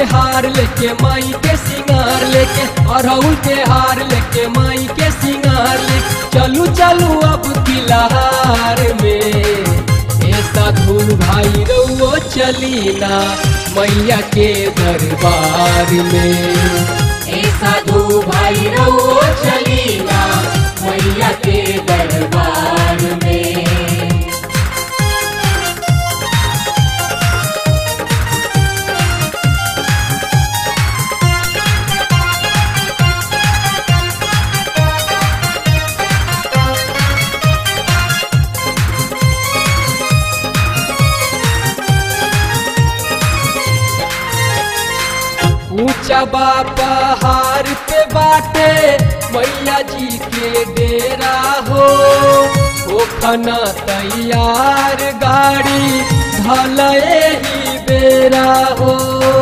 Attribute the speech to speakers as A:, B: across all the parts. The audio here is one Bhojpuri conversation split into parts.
A: हार लेके माई के सिंगार लेके अरहुल के हार लेके माई के सिंगार लेके चलू चलू अब तिलहार में ए साधु भाई रउओ चली ना मैया के दरबार में
B: ए साधु भाई रहो चलीना मैया के दरबार में
A: ऊंचा बा पहाड़ पे बाटे मैया जी के डेरा हो ओखना तैयार गाड़ी भले ही बेरा हो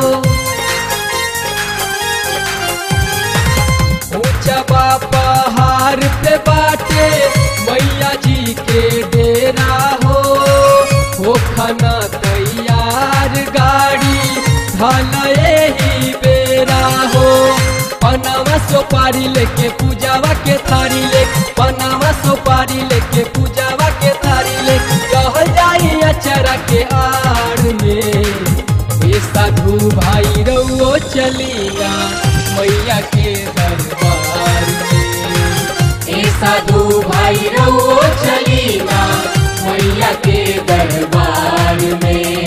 A: ऊंचा बा पहाड़ पे बाटे मैया जी के डेरा हो ओखना तैयार गाड़ी भले ही बेरा हो पनावा सोपारी लेके पूजावा के थारी लेके पनावा सोपारी लेके पूजावा के थारी लेके रह जाई अचरा के आड़ में ये साधु भाई रउओ चलिया मैया के दरबार में
B: ए साधु भाई रहो चलीना मैया के दरबार में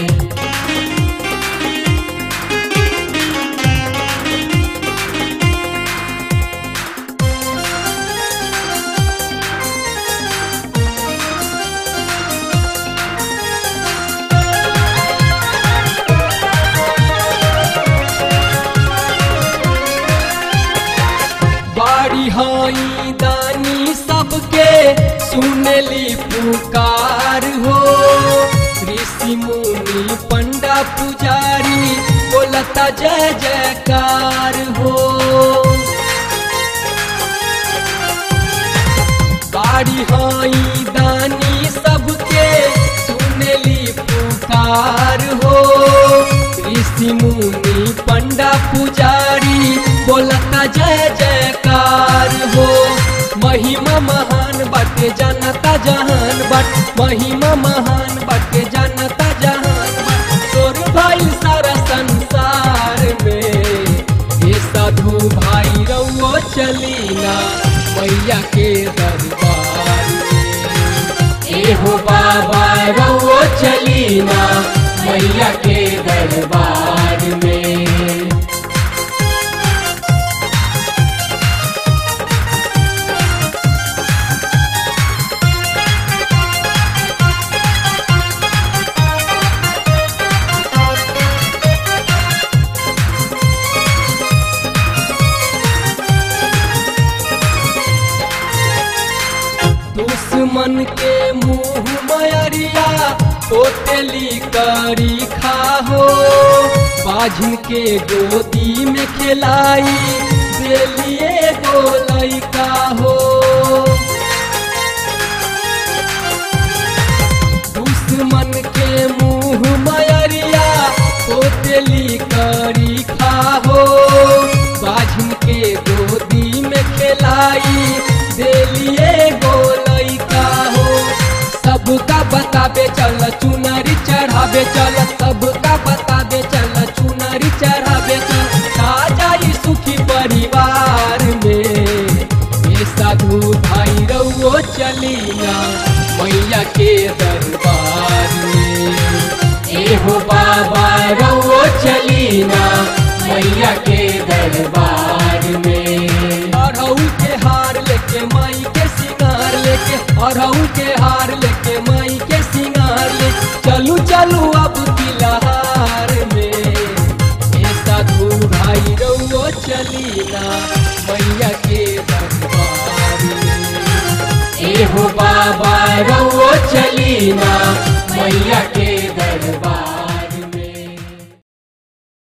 A: बाड़ी हाई दानी सबके सुनली पुकार हो ऋषि मुनि पंडा पुजारी बोलता जय जयकार हो बाड़ी हाई दानी सबके सुनली पुकार हो ऋषि मुनि पंडा पुजारी बोलता जय जयकार हो महिमा महान बाटे जानता जहान बट महिमा महान बाटे जानता जहान बट तोर भाई सारा संसार में ये साधु भाई रउओ चलीना मैया के दरबार में
B: ए हो बाबा रहो चलीना मैया के दरबार में
A: दुश्मन के मुंह मयरिया पोतेली करी खाहो बाझिन के गोदी में खिलाई देलिए गोलई का हो दुश्मन के मुंह मयरिया पोतेली करी खाहो बाझिन के गोदी में खिलाई देलिए गोलई का हो सबका बताबे चल चुनरी चढ़ाबे चल सबका बताबे चल चुनरी चढ़ाबे चल आ जाई सुखी परिवार में ये साधु भाई रउओ चलिया मैया के दरबार में
B: ए हो बाबा रहो चलीना मैया के दरबार में
A: अरहुल के हार लेके माई के सिंगार लेके अरहुल के हार लेके माई के सिंगार ले चलू चलू अब तिलहार में ये साधु भाई रउओ चलीना मैया के दरबार में
B: ए हो बाबा रहो चलीना मैया के